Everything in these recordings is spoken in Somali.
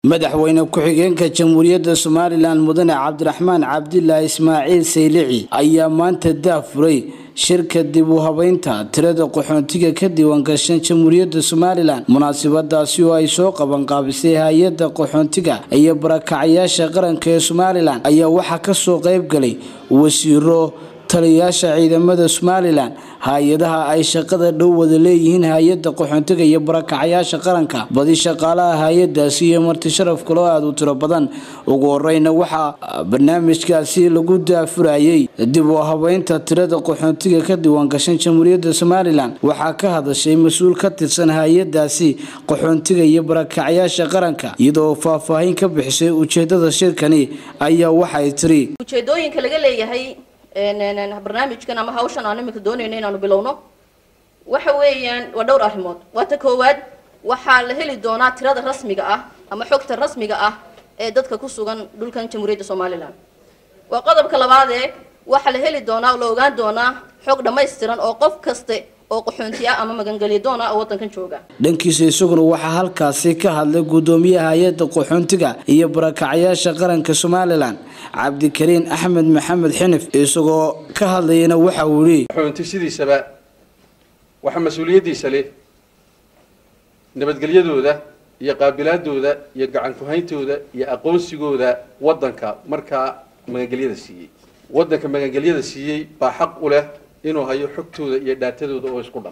madaxweyne ku-xigeenka jamhuuriyadda somalilan mudane cabdiraxmaan cabdilaahi ismaaciil saylici ayaa maanta daafuray shirka dib u habeynta tirada qaxoontiga ka diiwaangashan jamhuuriyadda somalilan munaasabadaasi oo ay soo qabanqaabisay hay-adda qaxoontiga iyo barakacayaasha qaranka ee somalilan ayaa waxaa kasoo qeybgalay wasiiro taliyayaasha ciidamada somalilan hay-adaha ay shaqada dhow wada leeyihiin hay-adda qaxoontiga iyo barakacayaasha qaranka badi shaqaalaha hay-adaasi iyo marti sharaf kaloo aada u tiro badan ugu horeyna waxaa barnaamijkaasi lagu daafurayay dib u habeynta tirada qaxoontiga ka diiwaangashan jamhuuriyadda somalilan waxaa ka hadashay mas-uul ka tirsan hay-adaasi qaxoontiga iyo barakacayaasha qaranka iyadoo faahfaahin ka bixisay ujeedada shirkani ayaa waxay tiri ujeedooyinka laga leeyahay barnaamijkan ama hawshan aan iminka doonayno inaanu bilowno waxa weeyaan waa dhowr arrimood waa ta koowaad waxaa la heli doonaa tirada rasmiga ah ama xogta rasmiga ah ee dadka ku sugan dhulkan jamhuuriyadda somalilan waa qodobka labaadee waxaa la heli doonaa oo la ogaan doonaa xog dhammaystiran oo qof kaste oo qaxoonti ah ama magangelya doon ah oo waddankan jooga dhankiisa isaguna waxaa halkaasi ka hadlay guddoomiyaha hay-adda qaxoontiga iyo barakacayaasha qaranka somalilan cabdikariin axmed maxamed xinif isagoo ka hadlayana waxa uu yihi qaxoonti sidiisaba waxaa mas-uuliyaddiisa leh nabadgelyadooda iyo qaabilaadooda iyo gacan ku-hayntooda iyo aqoonsigooda waddanka markaa magangelyada siiyey waddanka magangelyada siiyey baa xaq u leh inuu hayo xogtooda iyo dhaatadooda oo isku dhan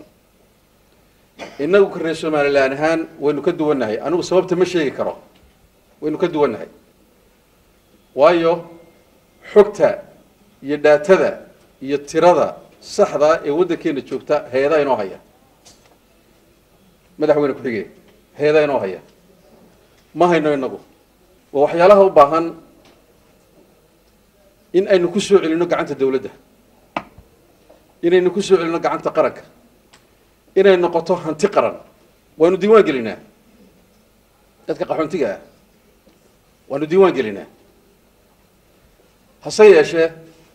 innagu ka reer somalilan ahaan waynu ka duwannahay anigu sababta ma sheegi karo waynu ka duwannahay waayo xogta iyo dhaatada iyo tirada saxdaa ee waddankeena joogta hay-adaa inoo haya madaxweyne ku-xigeen hay-adaa inoo haya ma hayno inagu waa waxyaalaha u baahan in aynu ku soo celino gacanta dawladda inaynu ku soo celino gacanta qaranka inay noqoto hanti qaran waanu diiwaan gelinaa dadka qaxoontiga ah waanu diiwaan gelinaa hase yeeshee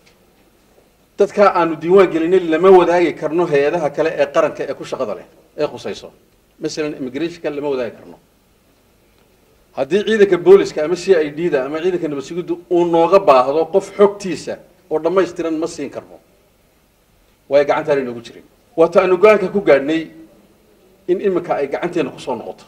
dadkaa aanu diiwaan gelinay lama wadaagi karno hay-adaha kale ee qaranka ee ku shaqada leh ee khusayso masalan immigrationka lama wadaagi karno haddii ciidanka booliska ama c i d da ama ciidanka nabad sugiddu uu nooga baahdo qof xogtiisa oo dhammaystiran ma siin karno waayo gacantaana inoogu jirin waata aanu go-aanka ku gaadhnay in iminka ay gacanteena kusoo noqoto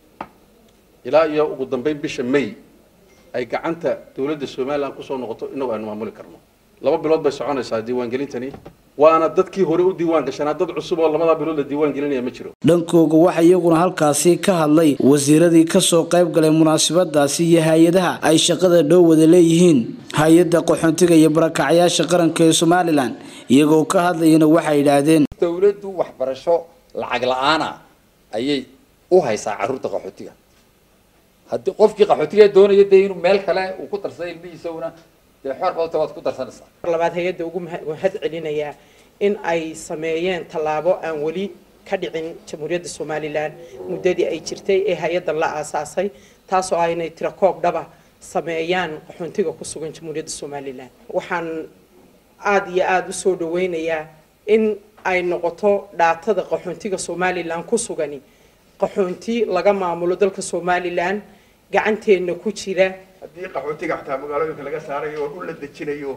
ilaa iyo ugu dambeyn bisha may ay gacanta dawladda somalilan kusoo noqoto inagu aynu maamuli karno laba bilood bay soconaysaa diiwaangelintani waana dadkii hore u diiwaan gashanaa dad cusub oo labadaa bilood la diiwaan gelinaya ma jiro dhankooga waxaa iyaguna halkaasi ka hadlay wasiiradii kasoo qayb galay munaasabadaasi iyo hay-adaha ay shaqada dhow wada leeyihiin hay-adda qaxoontiga iyo barakacayaasha qaranka ee somalilan iyagoo ka hadlayana waxay yidhaahdeen dawladdu waxbarasho lacag la-aana ayay u haysaa carruurta qaxootiga haddii qofkii qaxootiga doonaya dee inuu meel kale uu ku darsada ilmihiisaguna dee xoor badanta waad ku darsanaysaa labaad hay-adda ugu mahad celinayaa in ay sameeyeen tallaabo aan weli ka dhicin jamhuuriyadda somalilan muddadii ay jirtay ee hay-addan la aasaasay taasoo ah inay tirakoob dhaba sameeyaan qaxoontiga ku sugan jamhuuriyadda somalilan waxaan aada iyo aada usoo dhaweynayaa in ay noqoto dhaatada qaxoontiga somalilan ku sugani qaxoonti laga maamulo dalka somalilan gacanteenna ku jira haddii qaxootiga xataa magaalooyinka laga saarayo oo dhul la dejinayo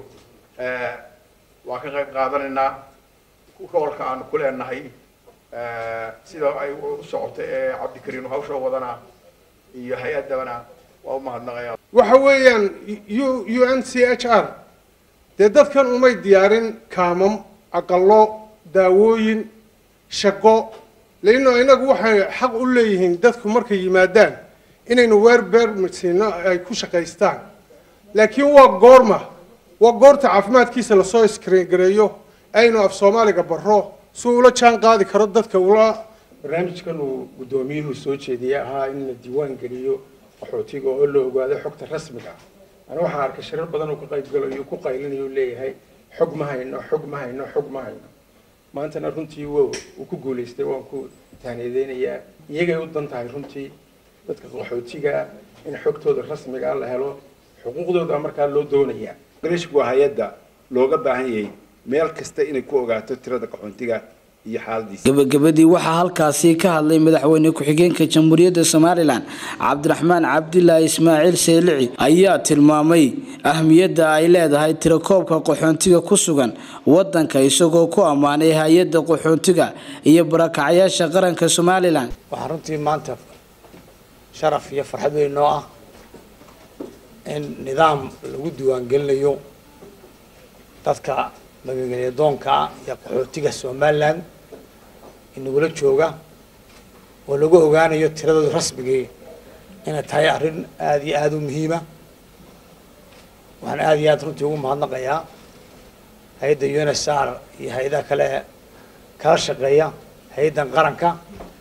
waa ka qayb qaadanaynaa gobolka aanu ku leenahay sida ay u socoto ee cabdikariin hawsha wadana iyo hay-addabana waa u mahadnaqaya waxa weeyaan u u n c h r dee dadkan umay diyaarin kaamam aqalo daawooyin shaqo leino inagu waxay xaq u leeyihiin dadku markay yimaadaan inaynu weer beer masiino ay ku shaqaystaan laakiin waa goorma waa goorta caafimaadkiisa lasoo iskringareeyo aynu af soomaaliga baro si ula jaan qaadi karo dadka ula barnaamijkan uu guddoomiyuhu soo jeediyey ahaa in la diiwaan geliyo qaxootiga oo la ogaado xogta rasmiga ah ana waxaan arkay shirar badan uu ka qaybgalayo ku qaylinayo u leeyahay xog ma hayno xog ma hayno xog ma hayno maantana runtii w uu ku guulaystay waan ku taaniyadeynayaa iyagay u dan tahay runtii dadka qaxootiga in xogtooda rasmiga la helo xuquuqdooda markaa loo doonayaa garishku waa hay-adda looga baahan yahay meel kasta inay ku ogaato tirada qaxoontiga iyo xaaladiisa gabagabadii waxaa halkaasi ka hadlay madaxweyne ku-xigeenka jamhuuriyadda somalilan cabdiraxmaan cabdilaahi ismaaciil saylici ayaa tilmaamay ahmiyadda ay leedahay tirakoobka qaxoontiga ku sugan wadanka isagoo ku ammaanay hay-adda qaxoontiga iyo barakacyaasha qaranka somalilan waxaa runtii maanta sharaf iyo farxad weyn noo ah in nidaam lagu diiwaangelinayo dadka magagelyadoonka iyo qaxootiga somalilan inagula jooga oo lagu ogaanayo tiradooda rasmigii inay tahay arrin aada iyo aada u muhiima waxaan aada iyo aada runtii ugu mahadnaqayaa hay-adda unsr iyo hay-adaha kale kala shaqeeya hay-addan qaranka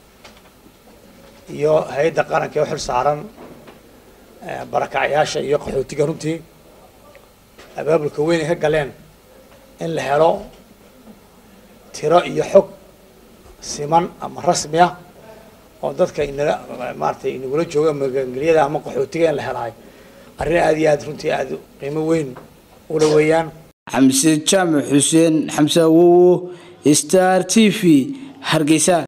iyo hay-adda qaranka ee u xil saaran barakacyaasha iyo qaxootiga runtii abaabulka weyn ay ka galeen in la helo tiro iyo xog siman ama rasmi ah oo dadka inala maaratay inagula jooga magangelyada ama qaxootiga in la helaay arrin aada iyo aada runtii aada qiimo weyn ula weeyaan xamse jaamac xuseen xamse awowo star t v hargeysa